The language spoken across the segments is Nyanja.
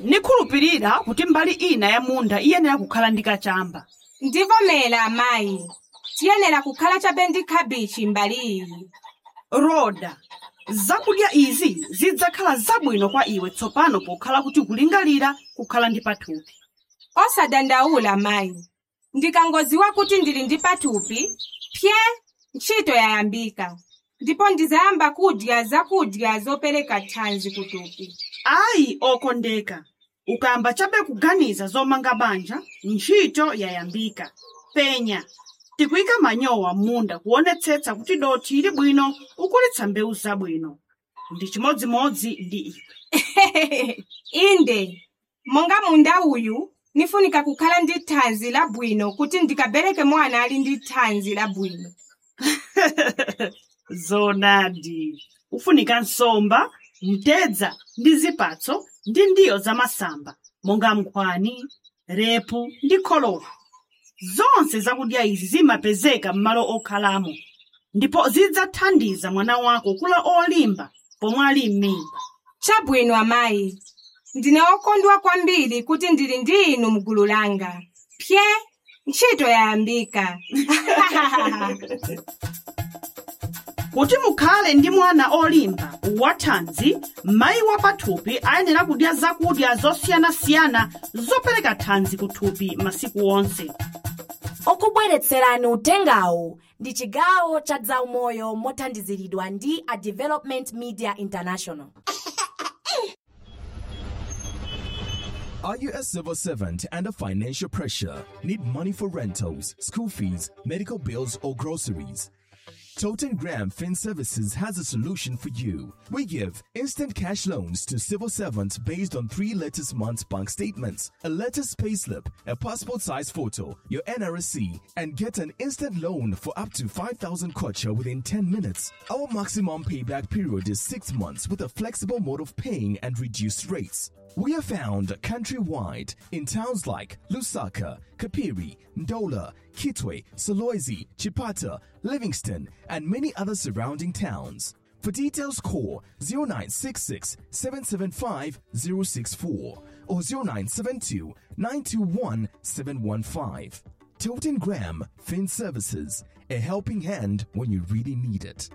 nikhulupirira kuti mbali ina ya munda iyenera kukhala ndi kachamba ndivomera amayi tiyenera kukhala chabe ndi khabichi mbali iyi roda zakudya izi zidzakhala zabwino kwa iwe tsopano pokhala kuti kulingalira kukhala ndi pathupi osadandaula mayi ndikangodziwa kuti ndili ndi pathupi pye ntchito yayambika ndipo ndizayamba kudya zakudya zopereka thanzi kuthupi ayi okondeka ukayamba chabe kuganiza zomanga banja ntchito yayambika penya tikuyika manyowa m'munda kuonetsetsa kuti dothi ili bwino ukulitsa mbewu zabwino ndi chimodzimodzi ndi iwe inde monga munda uyu nifunika kukhala ndi thanzi labwino kuti ndikabereke mwana ali ndi thanzi labwino zonadi ufunika nsomba mtedza ndi zipatso ndi ndiyo zamasamba monga nkhwani repu ndi kholowa zonse zakudya izi zimapezeka m'malo okhalamo ndipo zidzathandiza mwana wako kula olimba pomwe ali m'mimba chabwino amayi ndine okondwa kwambiri kuti ndili ndi inu mgulu langa pye ntchito yayambika kuti mukhale ndi mwana olimba wathanzi mayi wa pathupi ayenera kudya zakudya zosiyanasiyana zopereka thanzi kuthupi masiku onse okubweretserani utengawu ndi chigawo cha zaumoyo mothandiziridwa ndi a development media international Are you a civil servant under financial pressure? Need money for rentals, school fees, medical bills, or groceries? Toten Graham Fin Services has a solution for you. We give instant cash loans to civil servants based on three latest months bank statements, a latest payslip, a passport size photo, your NRSC, and get an instant loan for up to 5,000 kwacha within 10 minutes. Our maximum payback period is 6 months with a flexible mode of paying and reduced rates. We are found countrywide in towns like Lusaka, Kapiri, Ndola, Kitwe, Solwezi, Chipata, Livingston, and many other surrounding towns. For details, call 0966 775 064 or 0972 921 715. Toten Graham Fin Services, a helping hand when you really need it.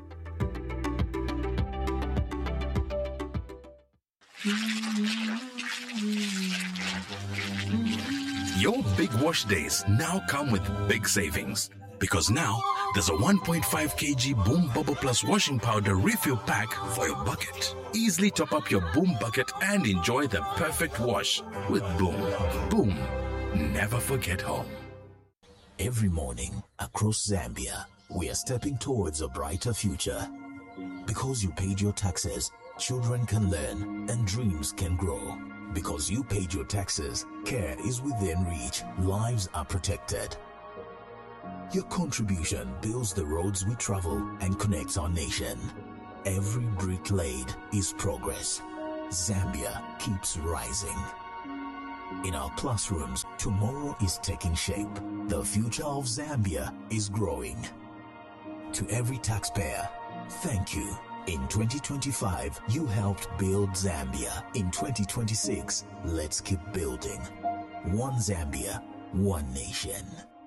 Your big wash days now come with big savings. Because now, there's a 1.5 kg Boom Bubble Plus washing powder refill pack for your bucket. Easily top up your Boom bucket and enjoy the perfect wash with Boom. Boom. Never forget home. Every morning across Zambia, we are stepping towards a brighter future. Because you paid your taxes, children can learn and dreams can grow. Because you paid your taxes, care is within reach, lives are protected. Your contribution builds the roads we travel and connects our nation. Every brick laid is progress. Zambia keeps rising. In our classrooms, tomorrow is taking shape. The future of Zambia is growing. To every taxpayer, thank you. In 2025, you helped build Zambia. In 2026, let's keep building. One Zambia, one nation.